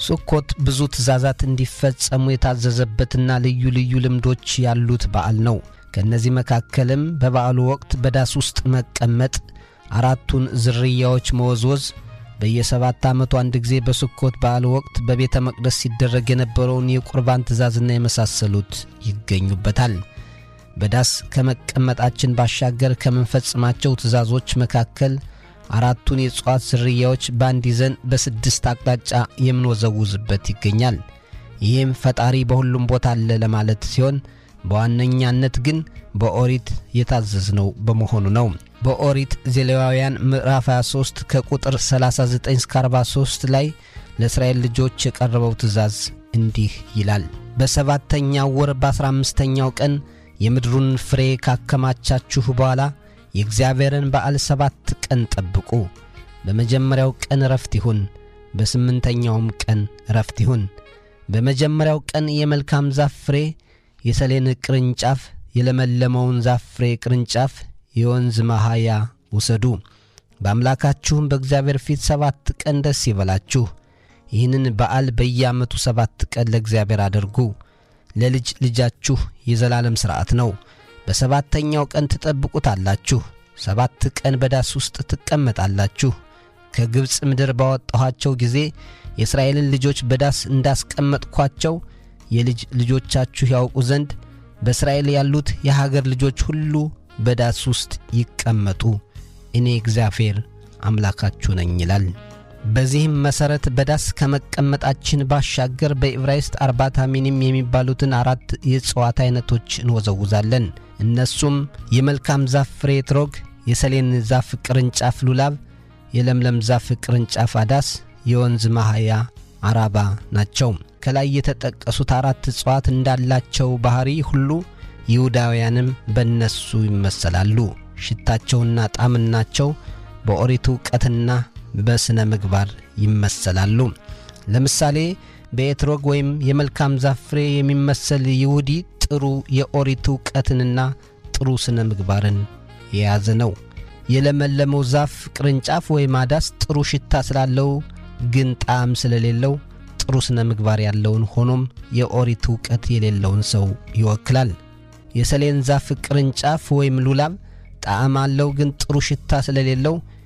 ሱኮት ብዙ ትእዛዛት እንዲፈጸሙ የታዘዘበትና ልዩ ልዩ ልምዶች ያሉት በዓል ነው። ከእነዚህ መካከልም በበዓሉ ወቅት በዳስ ውስጥ መቀመጥ፣ አራቱን ዝርያዎች መወዝወዝ፣ በየሰባት ዓመቱ አንድ ጊዜ በስኮት በዓል ወቅት በቤተ መቅደስ ሲደረግ የነበረውን የቁርባን ትእዛዝና የመሳሰሉት ይገኙበታል። በዳስ ከመቀመጣችን ባሻገር ከምንፈጽማቸው ትእዛዞች መካከል አራቱን የእጽዋት ዝርያዎች በአንድ ይዘን በስድስት አቅጣጫ የምንወዘውዝበት ይገኛል። ይህም ፈጣሪ በሁሉም ቦታ አለ ለማለት ሲሆን በዋነኛነት ግን በኦሪት የታዘዝነው በመሆኑ ነው። በኦሪት ዘሌዋውያን ምዕራፍ 23 ከቁጥር 39 እስከ 43 ላይ ለእስራኤል ልጆች የቀረበው ትእዛዝ እንዲህ ይላል። በሰባተኛው ወር በአሥራ አምስተኛው ቀን የምድሩን ፍሬ ካከማቻችሁ በኋላ የእግዚአብሔርን በዓል ሰባት ቀን ጠብቁ። በመጀመሪያው ቀን ረፍት ይሁን፣ በስምንተኛውም ቀን ረፍት ይሁን። በመጀመሪያው ቀን የመልካም ዛፍ ፍሬ፣ የሰሌን ቅርንጫፍ፣ የለመለመውን ዛፍ ፍሬ ቅርንጫፍ፣ የወንዝ መሃያ ውሰዱ። በአምላካችሁም በእግዚአብሔር ፊት ሰባት ቀን ደስ ይበላችሁ። ይህንን በዓል በየዓመቱ ሰባት ቀን ለእግዚአብሔር አድርጉ። ለልጅ ልጃችሁ የዘላለም ሥርዓት ነው። በሰባተኛው ቀን ትጠብቁታላችሁ። ሰባት ቀን በዳስ ውስጥ ትቀመጣላችሁ። ከግብፅ ምድር ባወጣኋቸው ጊዜ የእስራኤልን ልጆች በዳስ እንዳስቀመጥኳቸው የልጅ ልጆቻችሁ ያውቁ ዘንድ በእስራኤል ያሉት የሀገር ልጆች ሁሉ በዳስ ውስጥ ይቀመጡ፣ እኔ እግዚአብሔር አምላካችሁ ነኝ ይላል። በዚህም መሠረት በዳስ ከመቀመጣችን ባሻገር በዕብራይስጥ አርባታ ሚኒም የሚባሉትን አራት የእጽዋት ዐይነቶች እንወዘውዛለን። እነሱም የመልካም ዛፍ ፍሬ ትሮግ፣ የሰሌን ዛፍ ቅርንጫፍ ሉላብ፣ የለምለም ዛፍ ቅርንጫፍ አዳስ፣ የወንዝ ማህያ አራባ ናቸው። ከላይ የተጠቀሱት አራት እጽዋት እንዳላቸው ባሕሪ ሁሉ ይሁዳውያንም በእነሱ ይመሰላሉ። ሽታቸውና ጣዕምናቸው በኦሪት ዕውቀትና በሥነ ምግባር ይመሰላሉ። ለምሳሌ በኤትሮግ ወይም የመልካም ዛፍ ፍሬ የሚመሰል ይሁዲ ጥሩ የኦሪት ዕውቀትንና ጥሩ ሥነ ምግባርን የያዘ ነው። የለመለመው ዛፍ ቅርንጫፍ ወይም አዳስ ጥሩ ሽታ ስላለው ግን ጣዕም ስለሌለው ጥሩ ሥነ ምግባር ያለውን ሆኖም የኦሪት ዕውቀት የሌለውን ሰው ይወክላል። የሰሌን ዛፍ ቅርንጫፍ ወይም ሉላብ ጣዕም አለው ግን ጥሩ ሽታ ስለሌለው